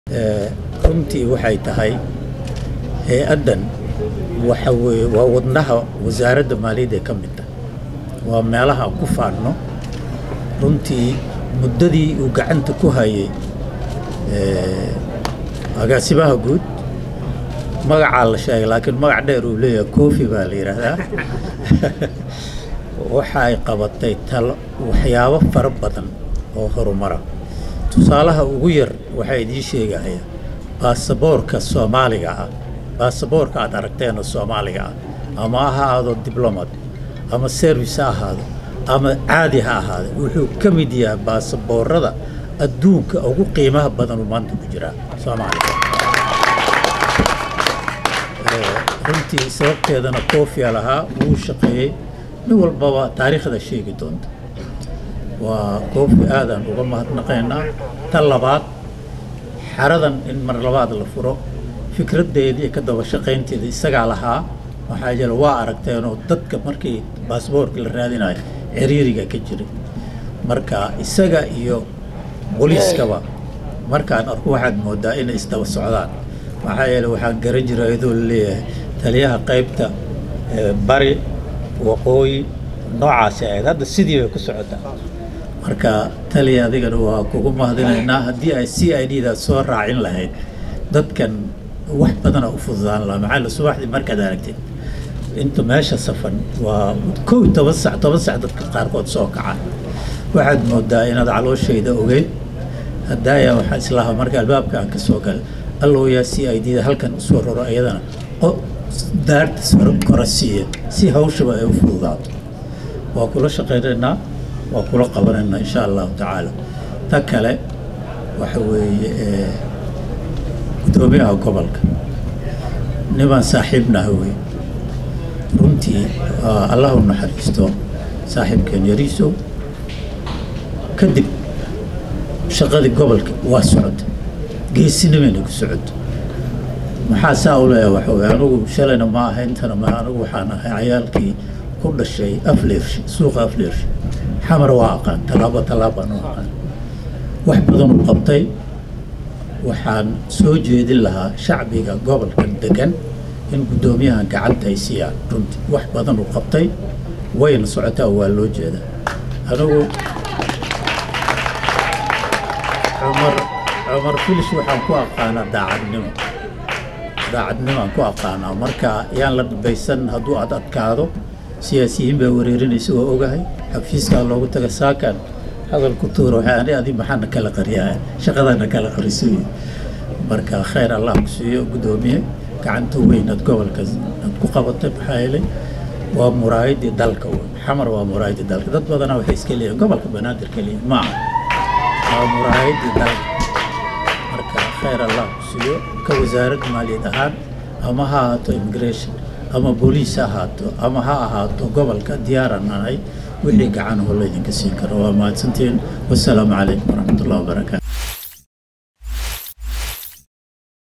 runtii waxay tahay hay-addan waxa weye waa wadnaha wasaaradda maaliyadda ee ka mid tahay waa meelaha aan ku faanno runtii muddadii uu gacanta ku hayay agaasimaha guud magacaa la sheegay laakiin magac dheer uu leeyahay kofi baa la yidhaahdaa waxa ay qabatay talo waxyaabo fara badan oo horumara tusaalaha ugu yar waxaa idiin sheegaya baasaboorka soomaaliga ah baasaboorka aad aragteenoo soomaaliga ah ama ha ahaado diblomat ama service ha ahaado ama caadi ha ahaado wuxuu ka mid yahay baasaboorada adduunka ugu qiimaha badanuu maanta ku jiraa soomaaliga runtii sababteedana koofia lahaa wuu shaqeeyey nin walbaba taariikhda sheegi doonta waa koofi aadaan uga mahadnaqaynaa tan labaad xaradan in mar labaad la furo fikraddeedii ka daba shaqaynteeda isagaa lahaa waxaa jira waa aragteenoo dadka markii baasboorka la raadinayo ciriiriga ka jiray marka isaga iyo booliiskaba markaan arko waxaad moodaa inay isdaba socdaan maxaa yeele waxaan garan jira iyadoo laleeyahay taliyaha qaybta bari waqooyi noocaasi ahayd hadda sidii bay ku socotaa marka taliya adigana waa kugu mahadinaynaa haddii ay c i d da soo raacin lahayd dadkan wax badana u fududaan lahaa maxaa la subaxdii markaad aragtid inta meesha safan waa kow toban sac toban sac dadka qaarkood soo kacaan waxaad moodaa inaad calooshayda ogeyd haddaaya waxaa islahaa marka albaabka aan ka soo galay allow yaa c i d da halkan usoo roro iyadana daartas kora siiya si hawshaba ay u fududaato waa kula shaqaynaynaa waa kula qabanaynaa insha allahu tacaala ta kale waxa weeye guddoomiyaha gobolka nimaan saaxiibnaha wey runtii allah u naxariisto saaxiibkeen yariisow kadib shaqadii gobolka waa socota geesinimayna ku socota maxaa saa u leeyahay waxa weye anigu shalayna ma aha intana ma anigu waxaan ahay cayaalkii ku dhashay afleershi suuqa afleershi xamar waa aqaan tallaabo tallaabaan u aqaan wax badan u qabtay waxaan soo jeedin lahaa shacbiga gobolkan degan in guddoomiyahan gacanta ay siiyaan runtii wax badan u qabtay wayna socotaa waa loo jeedaa anigu cumar cumar filish waxaan ku aqaanaa daacadnimo daacadnimaan ku aqaanaa marka yaan la dhibaysan hadduu ad adkaado siyaasiyiin baa wareerinaysa waa ogahay xafiiskaa loogu taga saakan hadal ku tuura waxay ani adi maxaana kala qariyaa shaqadana kala qarisoy marka khayr allah ku siiyo guddoomiye gacanta weyn aad gobolka aad ku qabatay maxaa yeelay waa muraayadii dalka wey xamar waa muraayadii dalka dad badanaa waxay iska leeyihin gobolka banaadir keliya maaha waa muraayadii dalka marka khayr allah ku siiyo ka wasaaradda maaliyad ahaan ama ha ahaato immigration ama booliis ha ahaato ama ha ahaato gobolka diyaaran ahay wixii gacan oo laydinka siin karo waa mahadsantiin wasalaamu calaykum waraxmat ullah wabarakaatu